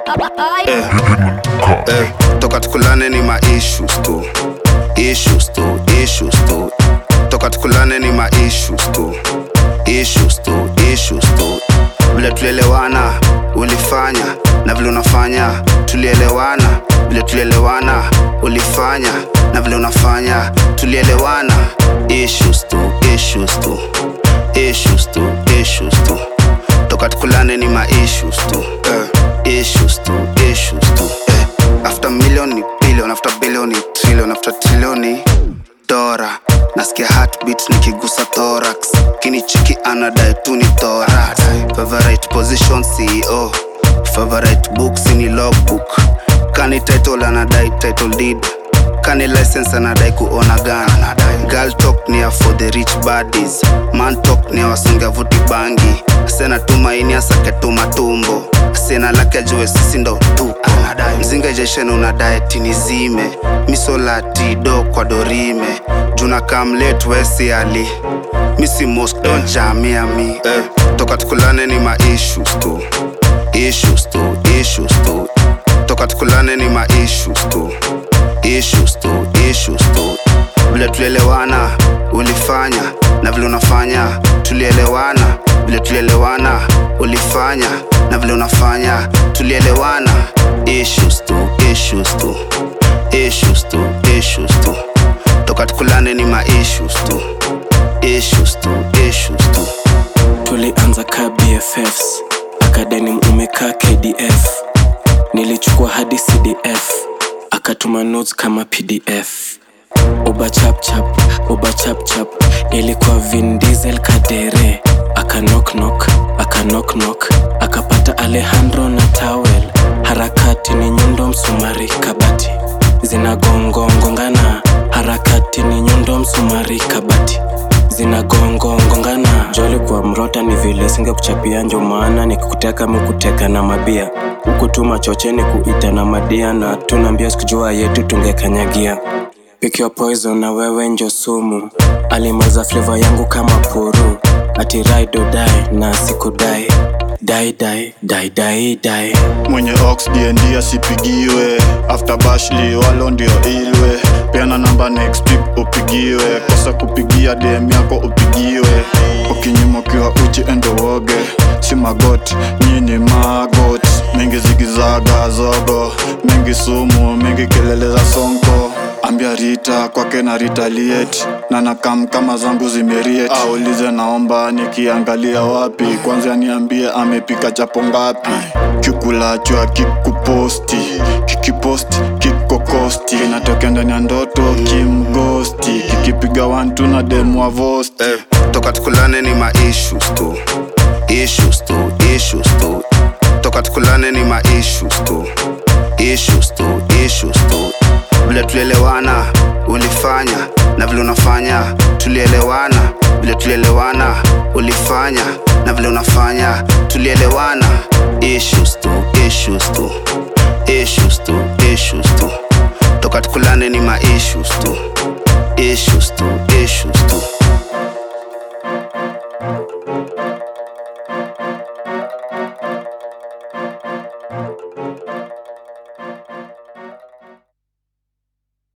Eh, eh, toka tukulane ni ma issues tu issues tu issues tu toka tukulane ni ma issues tu issues tu issues tu vile tulielewana ulifanya na vile unafanya tulielewana vile tulielewana ulifanya na vile unafanya tulielewana issues tu issues tu issues tu issues tu toka tukulane ni ma issues tu eh, issues tu issues tu eh, after million ni billion after billion ni trillion after trillion ni dora nasikia heartbeat nikigusa thorax kinichiki anadai tu ni thorax favorite position ceo favorite books ni logbook kani title anadai title deed kani license anadai kuona gana girl talk ni ya for the rich baddies man talk ni ya wasunga vuti bangi sena tumaini asake tumatumbo sena lake ajue sisi ndo tuko mzinga jeshen unadai tinizime misolati do kwa dorime juna kamlet wesi ali misi mosque don jamia mi eh, toka tukulane ni ma issues tu issues tu issues tu toka tukulane ni ma issues tu issues tu issues tu vile tulielewana ulifanya na vile unafanya tulielewana vile tulielewana ulifanya na vile unafanya tulielewana issues tu issues tu issues tu issues tu toka tukulane ni ma issues tu issues tu issues tu tulianza ka bffs akadeni umekaa kdf nilichukua hadi cdf akatuma notes kama pdf uba chapchap uba chapchap ilikuwa vin diesel kadere akanoknok akanoknok akapata alejandro na tawel harakati ni nyundo msumari kabati zinagongongongana harakati ni nyundo msumari kabati zinagongongongana joli kwa mrota ni vile singekuchapia njo maana nikikuteka mukuteka na mabia huku tu machocheni kuita na madia na tunaambia sikujua yetu tungekanyagia Pick your poison na wewe njo sumu alimaza fleva yangu kama puru ati ride or die na sikudai dai dai dai dai dai mwenye ox dnd asipigiwe after bashli walo ndio ilwe peana namba next week upigiwe kosa kupigia dm yako upigiwe ukinyuma ukiwa uchi endo woge si magot nyini magot mengi zigizaga zogo mengi sumu mengi kelele za sonko ambia rita kwake na retaliate na nakam kama zangu zimeriet aulize naomba nikiangalia wapi kwanza niambie amepika chapo ngapi kikulachwa kikuposti kikiposti kikokosti natokea ndani ya ndoto kimgosti kikipiga wantu na demwa vosti eh, toka tukulane ni ma issues tu issues tu issues tu toka tukulane ni ma issues tu issues tu issues tu vile tulielewana ulifanya na vile unafanya tulielewana vile tulielewana ulifanya na vile unafanya tulielewana issues tu issues tu issues tu issues tu toka tukulane ni ma issues